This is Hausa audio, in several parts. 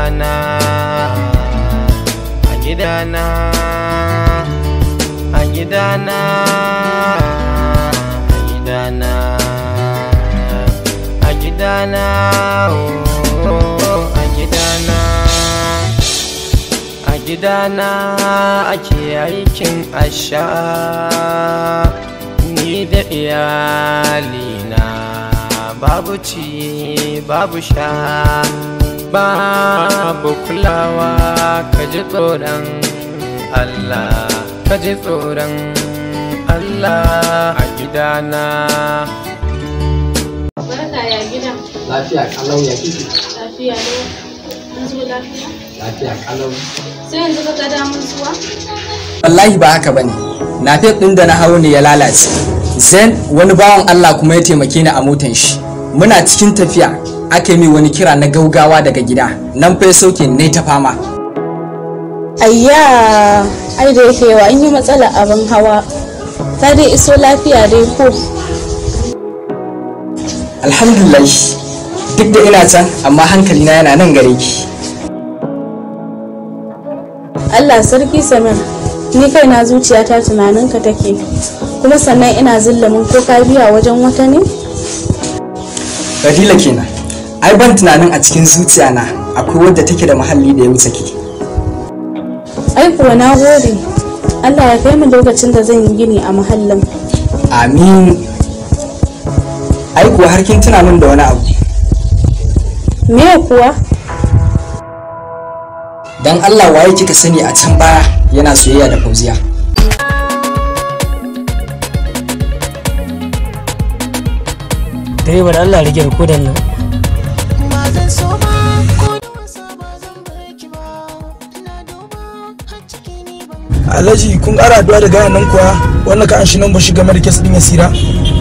gidana a gidana a gidana a gidana a gidana oh, a gidana a gidana ake aikin asha ni da iyalina babu ci babu sha babu kulawa ka ji tsoron Allah ka ji tsoron Allah a gidana Barka ya gida. lafiya kalau ya kike Lafiya ne. An zo lafiya. lafiya kalau Sai yanzu ka ga damar zuwa? wallahi ba haka bane nafef din da na hau ne ya lalace zen wani bawan Allah kuma ya taimake ni a motan shi muna cikin tafiya aka yi wani kira na gaugawa daga gida nan fa ya sauke ne ta fama Ayya, ai da yake yawa an yi matsala abin hawa. Ta dai iso lafiya dai ko. alhamdulillah duk da ina can amma hankalina yana nan gare ki Allah sarki Samir, ni kaina zuciyata tunaninka take. Kuma sannan ina zillamin ko ka biya wajen wata ne? Fadila kenan ai ban tunanin a cikin zuciya na akwai wadda take da muhalli da ya wuce ki Ai kuwa na gode. Allah ya kai mu lokacin da zan yi gini a muhallin. amin ai kuwa har kin tuna min da wani abu Me kuwa? dan Allah waye kika sani a can baya yana soyayya da Fauziya direba da Allah rage rikodin nan alhaji kun ƙara addu'a da gayan nan kuwa wannan ka an shi nan ba shi game da kes ɗin yasira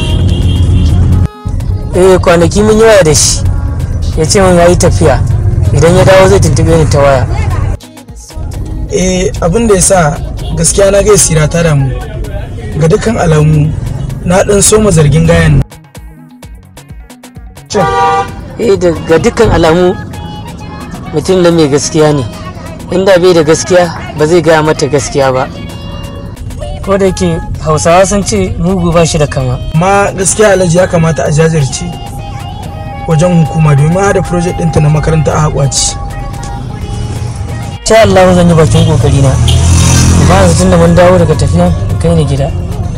eh kwanaki mun yi waya da shi ya ce min ya yi tafiya idan ya dawo zai tuntube ni ta waya eh abin da ya sa gaskiya na ga yasira ta damu ga dukkan alamu na ɗan soma zargin gayan nan eh daga dukkan alamu mutum da mai gaskiya ne inda bai da gaskiya ba zai gaya mata gaskiya ba ko da yake hausawa sun ce mugu ba shi da kama amma gaskiya alhaji ya kamata a jajirce wajen hukuma domin hada project ɗinta na makaranta a haƙwaci sha Allah zan yi bakin kokari na ba yanzu tunda mun dawo daga tafiya kai ni gida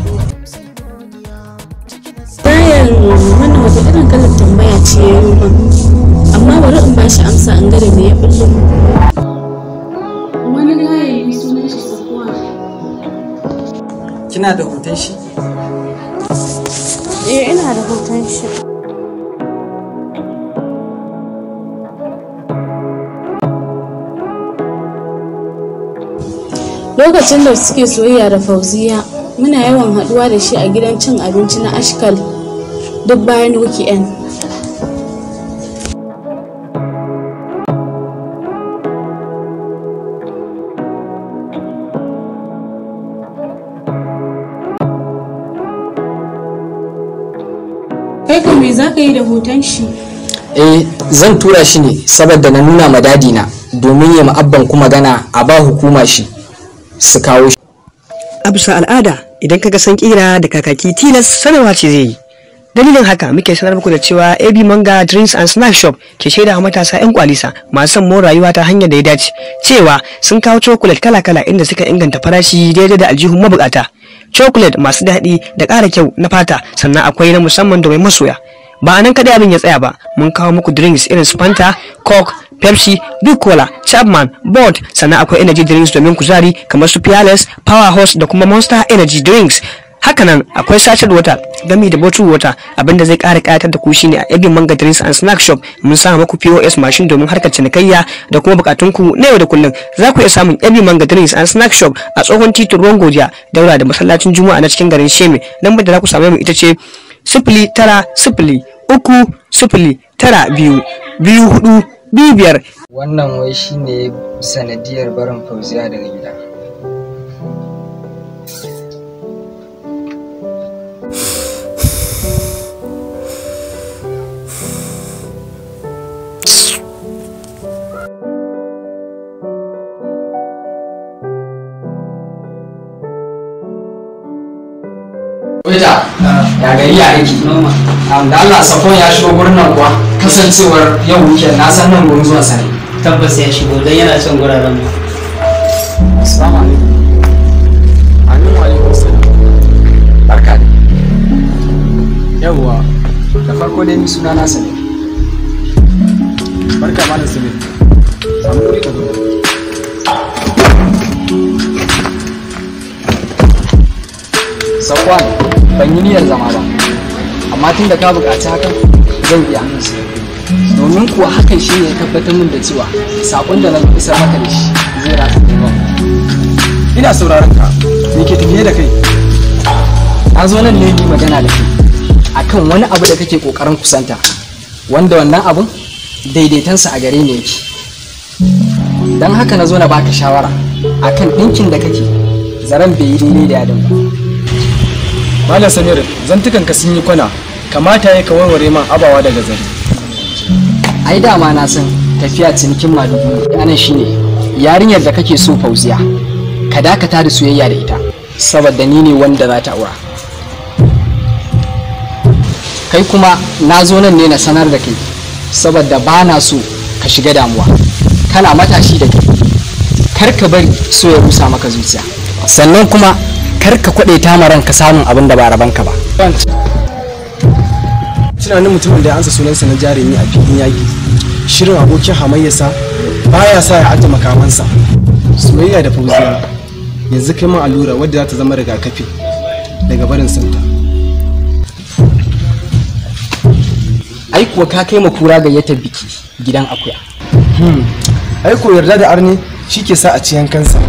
Bayan wannan wata irin kalar tambaya ce ya yi min. Amma bari in ba shi amsa an gada me ya bullo. Wani gaya yi sunan shi sakuwa. kina da hoton shi Eh ina da hoton shi. Lokacin da suke soyayya da Fauziya, muna yawan haɗuwa da shi a gidan cin abinci na Ashkal duk bayan weekend. Kai kan me za ka yi da hoton shi? eh zan tura shi ne saboda na nuna ma dadi na domin ya ma'abban kuma gana a ba hukuma shi su kawo shi a bisa al'ada idan kaga san kira da kakaki tilas sanarwa ce zai yi dalilin haka muke sanar muku da cewa ab manga drinks and snack shop ke shaida wa matasa yan kwalisa masu son more rayuwa ta hanyar da ya dace cewa sun kawo chocolate kala-kala inda suka inganta farashi daidai da aljihun mabukata chocolate masu daɗi da ƙara kyau na fata sannan akwai na musamman domin masoya ba a nan kadai abin ya tsaya ba mun kawo muku drinks irin su fanta coke pepsi big cola chapman bond sannan akwai energy drinks domin kuzari kamar su peerless powerhouse da kuma monster energy drinks hakanan akwai sachet water gami da bottle water abinda zai kara kayatar da ku shine a ebin manga drinks and snack shop mun sa muku pos machine domin harkar cinikayya da kuma bukatunku na yau da kullum za ku iya samun ebin manga drinks and snack shop a tsohon titin ruwan godiya daura da masallacin juma'a na cikin garin sheme lambar da za ku same mu ita ce sifili tara sifili uku sifili tara biyu biyu hudu biyu biyar wannan wai shine sanadiyar barin fauziya daga gida ya gari ya aiki Am, da Allah sakon ya shigo gurin nan kuwa kasancewar yau weekend na san nan gurin zuwa sani tabbas ya shigo don yana son guraren mu assalamu alaikum amin wa alaikum salam barka da yawwa da farko dai ni suna na sani barka malam samir samu wuri ka zo Safwan ban yi niyyar zama ba amma tun da ka buƙaci hakan zan iya domin kuwa hakan shi ne ya tabbatar min da cewa saƙon da na isar maka da shi zai rasa da ina sauraron ka me ke tafiye da kai na zo nan ne yi magana da kai akan wani abu da kake ƙoƙarin kusanta wanda wannan abun daidaitansa a gare ne yake don haka na zo na baka shawara akan ɗinkin da kake zaren bai yi daidai da yadin ba malam samir zantukan ka sun yi kwana kamata ya ka warware man abawa daga zari ai dama na san tafiya cinikin madugu anan shine yarinyar da kake so fauziya ka dakata da soyayya da ita saboda ni ne wanda za ta aura kai kuma na zo nan ne na sanar da kai saboda ba na so ka shiga damuwa kana matashi da kai kar ka bari so ya rusa maka zuciya sannan kuma kar ka kwaɗe ta ma ranka samun abin da ba rabanka ba tunanin mutumin da ya ansa sunansa na jarumi a filin yaƙi shirin abokin hamayyarsa baya sa ya ajiye makamansa soyayya da fauziya yanzu kai man allura wadda za ta zama rigakafi daga barin santa ai kuwa ka kai ma kura gayyatar biki gidan akuya ai ko yarda da arni shi ke sa a ci yankansa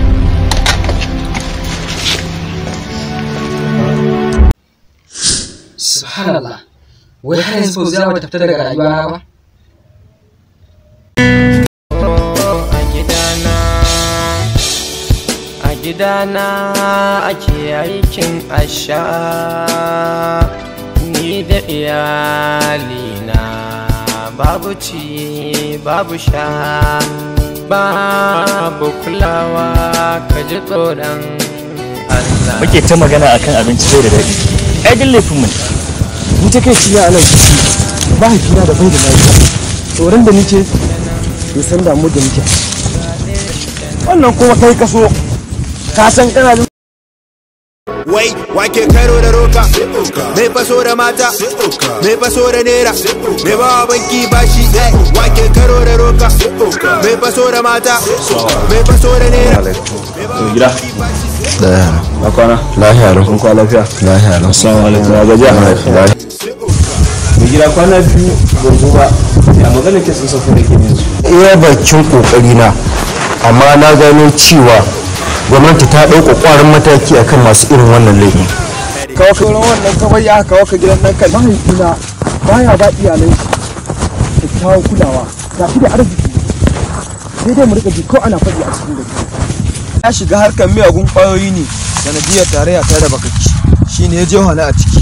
subhanallah wai har yanzu fauziya ba ta fita daga rayuwa na ba a gidana a gidana ake aikin asha ni da iyalina babu ci babu sha babu kulawa ka ji tsoron Allah muke ta magana akan abinci bai da daɗi ai duk laifin mu ne ni ta kai ciya anan mahaifina da bai da lafiya tsoron da nike bai san damu da nike wannan kuma kai kaso ka san kana da Wai, wake karo da roka, mai faso da mata, mai faso da nera, mai ba banki bashi, wake karo da roka, mai faso da mata, mai faso da nera. gida na kwana lahiya lau kun kwa lafiya lahiya lau assalamu alaikum ya gajiya lahiya mai gida kwana biyu gurgu ba ya magana ke sun sauka da ke yanzu iya bakin kokari na amma na gano cewa gwamnati ta ɗauka ƙwarin mataki akan masu irin wannan laifin kawo ka wurin wannan kawai ya kawo ka gidan nan kai mahaifina baya ba iyalai kyakkyawan kulawa ga shi da arziki sai dai mu rika ji ko ana faɗi a cikin gari ya shiga harkar miyagun ƙwayoyi ne sanadiyar tarayya ta da bakaki shine ya je hana a ciki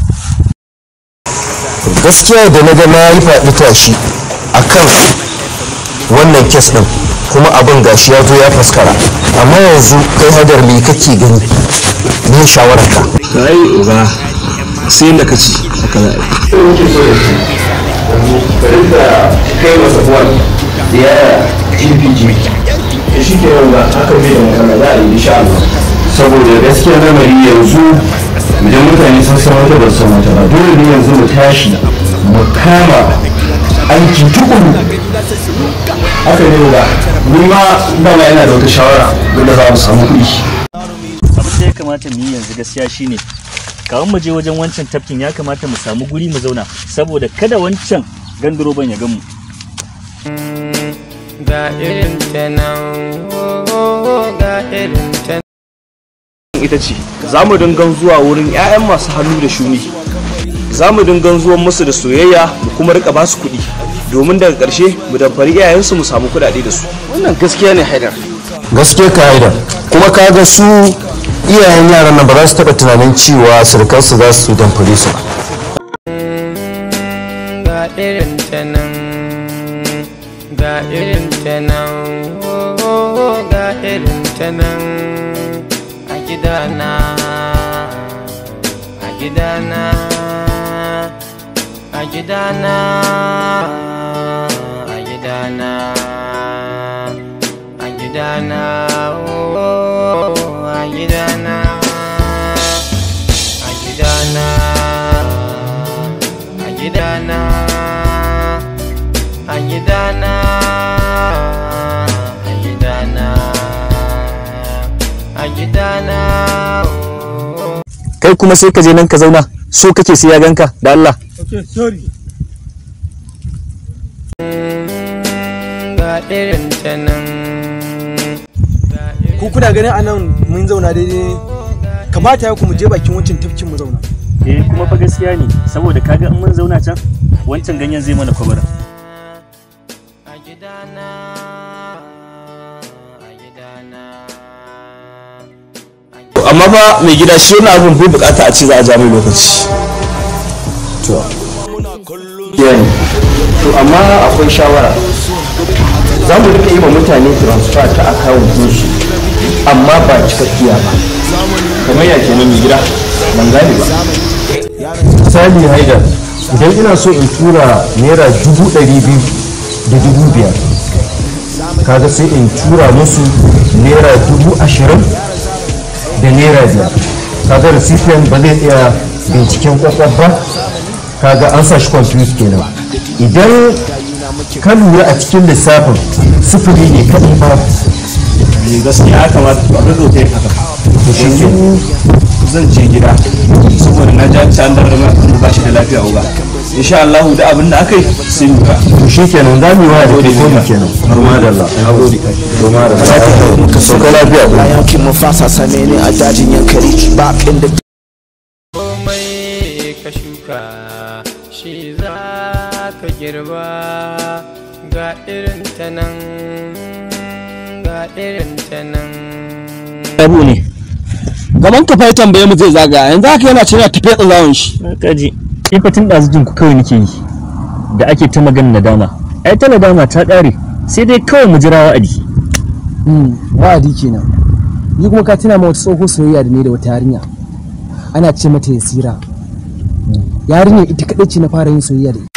gaskiya da na ga na yi faɗi tashi akan wannan kes ɗin kuma abin gashi ya zo ya faskara amma yanzu kai hadar me kake gani me shawararka kai uga sai yadda ka ci haka za a yi bari da kai masa buwan ziyara GPG shi ke nan ba haka bai da magana za a yi insha Allah saboda gaskiya lamari yanzu idan mutane sun san wata ba su san wata ba dole ne yanzu mu tashi mu kama aiki tukuru haka ne ba ni ma dama yana da wata shawara wanda za mu samu kuɗi abin da ya kamata mu yi yanzu gaskiya shine kawun mu je wajen wancan tafkin ya kamata mu samu guri mu zauna saboda kada wancan ganduroban ya gamu ga irin ta nan oh, ga irin ta ita ce za mu dingan zuwa wurin 'ya'yan masu hannu da shuni za mu dingan zuwan musu da soyayya mu kuma rika basu kuɗi domin daga ƙarshe mu damfari iyayensu mu samu kuɗaɗe da su wannan gaskiya ne haidar gaskiya ka haidar kuma ka ga su iyayen yaran nan ba za su taɓa tunanin cewa surukansu za su damfare su ba ga irin ta nan ga irin ta nan oh, ga irin ta nan a gidana a gidana a gidana a gidana a gidana oh, a gidana a gidana a gidana a gidana a gidana a gidana oh. kai kuma sai ka je nan ka zauna so kake sai ya ganka da Allah okay sorry ga irin ta nan ku kuna ganin anan mun zauna daidai kamata ya ku mu je bakin wancan tafkin mu zauna eh kuma fa gaskiya ne saboda kaga in mun zauna can wancan ganyen zai mana kwabara amma fa mai gida shi wani abin bai bukata a ce za a ja mai lokaci to yani to amma akwai shawara za mu rika yi wa mutane transfer ta account su amma ba cikakkiya ba kamar ya kenan mai gida ban gane ba misali haidar idan ina so in tura naira dubu ɗari biyu da dubu biyar kaga sai in tura musu naira dubu ashirin da naira biyar kaga recipient ba zai tsaya binciken kwakwaf ba kaga an sa shi confused kenan idan ka lura a cikin lissafin sifili ne kaɗai ba gaskiya ya kamata a gaggauta yin haka to shi ke zan je gida saboda na ji an ci an darar ma ba shi da lafiya uba insha Allah da abin da aka yi sai mu ka to shi kenan za mu yi wa da telefoni kenan har ma da Allah na gode to ma da Allah ka sauka lafiya a yankin mafasa same ni a dajin yankari ba inda komai ka shuka shi za ka girba ga irin ta nan ga irin ta nan abu ne gaban ka fa tambaye mu zai zaga yanzu haka yana cewa tafiya tsawon shi kaji ni fa tun ɗazu jin ku kawai nake yi da ake ta magana nadama ai ta nadama ta ƙare sai dai kawai mu jira wa'adi wa'adi kenan ni kuma ka tuna ma wata tsoho soyayya da ne da wata yarinya ana ce mata yasira yarinyar ita kaɗai ce na fara yin soyayya da ita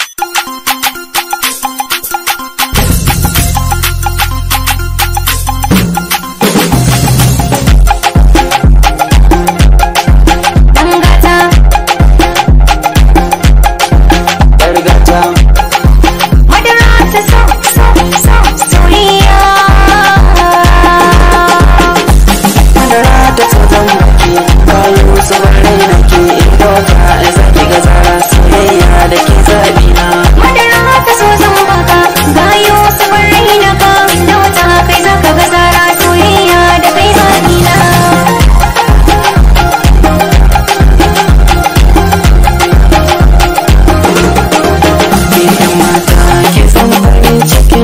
Ke san farin ciki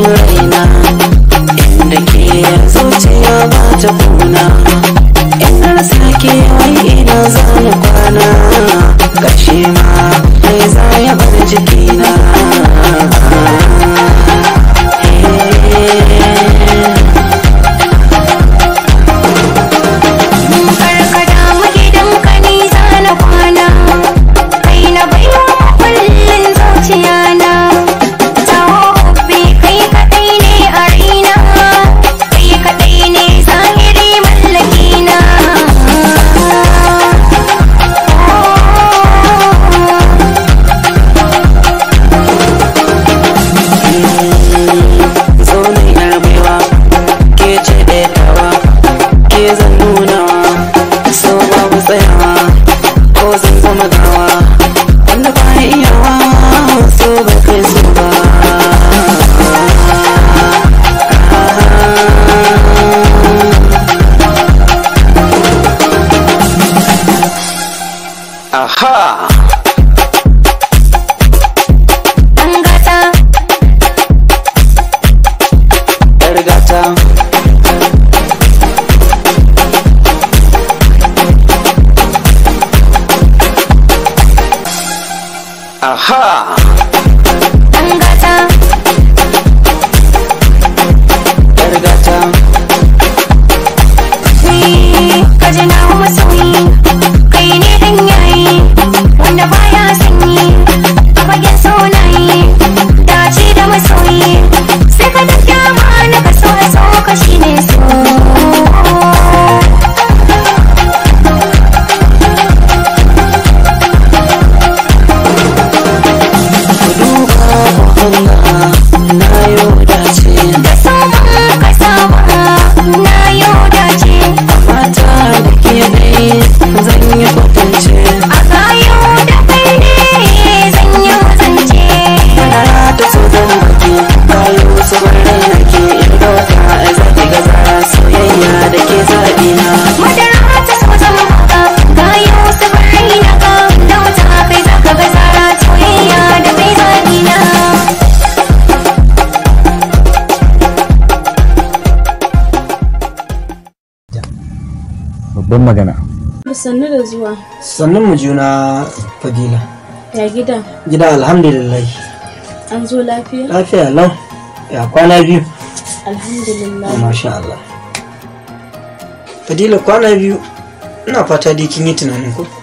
babban magana sannu da zuwa sannan mu juna fadila ya gida gida alhamdulillah an zo lafiya lafiya lau ya kwana biyu alhamdulillah masha Allah fadila kwana biyu ina fata dai kin yi tunanin ko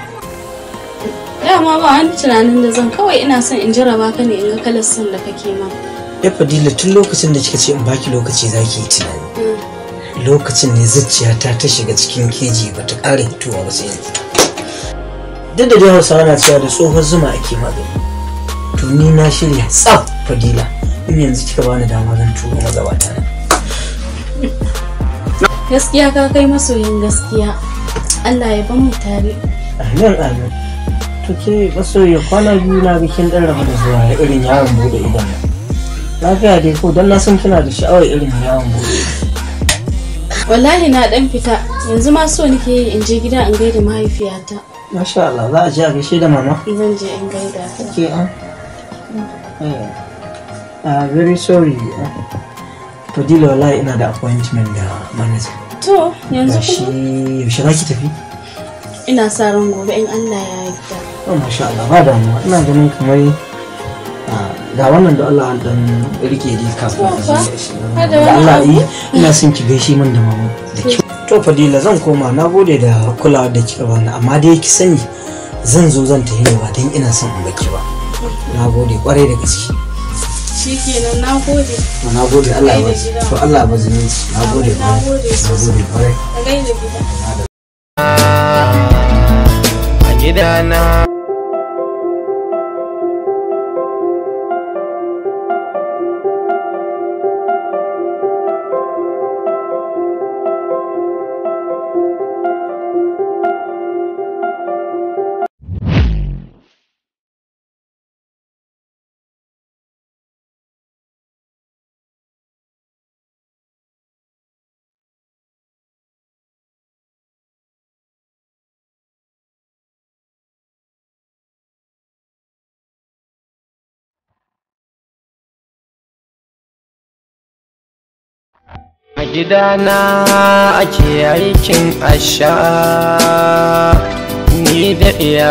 dama ba wani tunanin da zan kawai ina son in jaraba ka ne in ga kalar son da kake ma ya fadila tun lokacin da kika ce in baki lokaci zaki yi tunani lokacin ne zuciyata ta shiga cikin keji ba ta ƙara hitowa ba sai yanzu duk da dai hausawa na cewa da tsohon zuma ake magani to ni na shirya tsaf fadila in yanzu kika bani dama zan turo magabata na gaskiya ka kai masoyin gaskiya Allah ya ban mu tare amin amin to ke masoyi kwana biyu na ga kin dan rabu da zuwa irin yawon bude idon nan lafiya dai ko dan na san kina da sha'awar irin yawon bude ido wallahi na dan fita yanzu ma so nake yi in je gida in gaida mahaifiyata masha Allah za a je a gaishe da mama zan je in gaida ta ke an uh, very sorry fadila wallahi ina da appointment da manager to yanzu gashi kuma yaushe za ki tafi ina sa ran gobe in Allah ya yarda oh masha Allah ba damuwa ina ganin kamar ah, ga wannan da Allah an dan rike dai kafin a To fa, je shi. har da da wani Allah abu? yi ina son ki gaishe min da mama da kyau to fadila zan koma na gode da kulawa da kika bani amma dai ki sani zan zo zan tafi ne ba dan ina son in baki ba na gode kwarai da gaske shikenan na gode na gode Allah ya Gaida bazu gida. to Allah ya bazu zumunci na gode na gode na sosai gode kwarai ka gaida gida a gidana a gidana ake aikin asha ni da iya